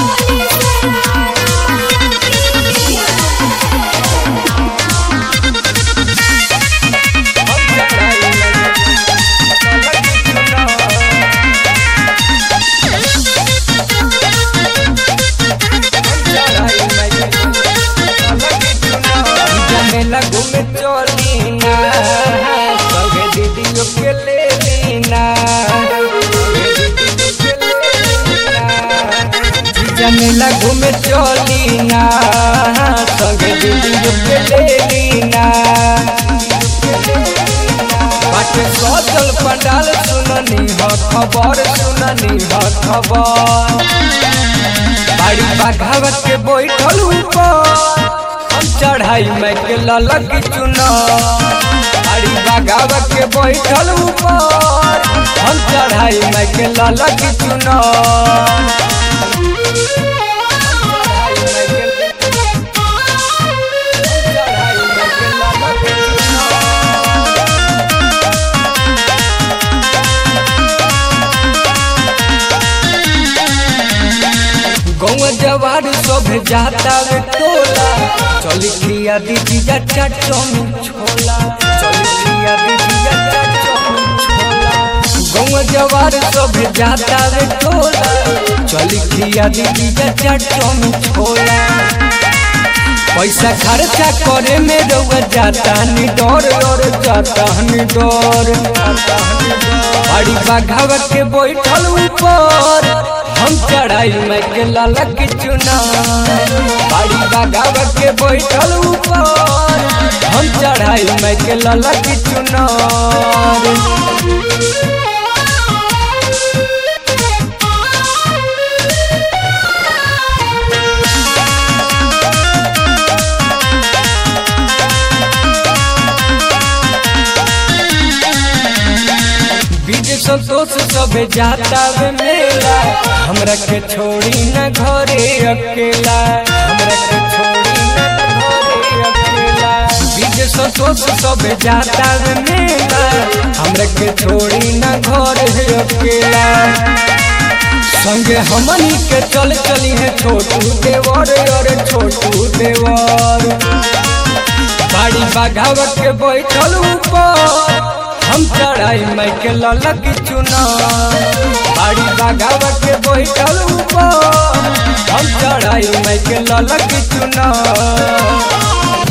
मेला घूमे चली ना सगे दीदियों के ले लीना जीजा मेला घूमे चली ना सगे दीदियों के ले लीना बाटे सजल पंडाल सुननी ह खबर सुननी ह खबर बाड़ी बाघावत के बैठल ऊपर हम चढ़ाई में के ललक चुना बाड़ी बाघावत के बैठल ऊपर हम चढ़ाई में के ललक चुना गौवा जवार सब जाता वे टोला चली खिया दीदी जा चटम छोला चली खिया दीदी जा चटम छोला गौवा जवार सब जाता वे टोला चली खिया दीदी जा चटम छोला पैसा खर्चा करे में रउआ जाता नि डर और जाता नि डर बड़ी बाघावत के बैठल ऊपर हम चढ़ाई में के ललक चुना बड़ी बाघावत के बैठल ऊपर हम चढ़ाई में के ललक चुना बीज संतोष सब जाता वे मेला हमरा के छोड़ी न घरे अकेला हमरा के छोड़ी न घरे अकेला बीज संतोष सब जाता वे मेला हमरा के छोड़ी न घरे अकेला संगे हमनी के चल चली है छोटू देवर और छोटू देवर बाड़ी बाघावत के बैठल ऊपर हम चढ़ाई मैं के ललक चुना बाड़ी बाघावत के बैठल ऊपर हम चढ़ाई मैं के ललक चुना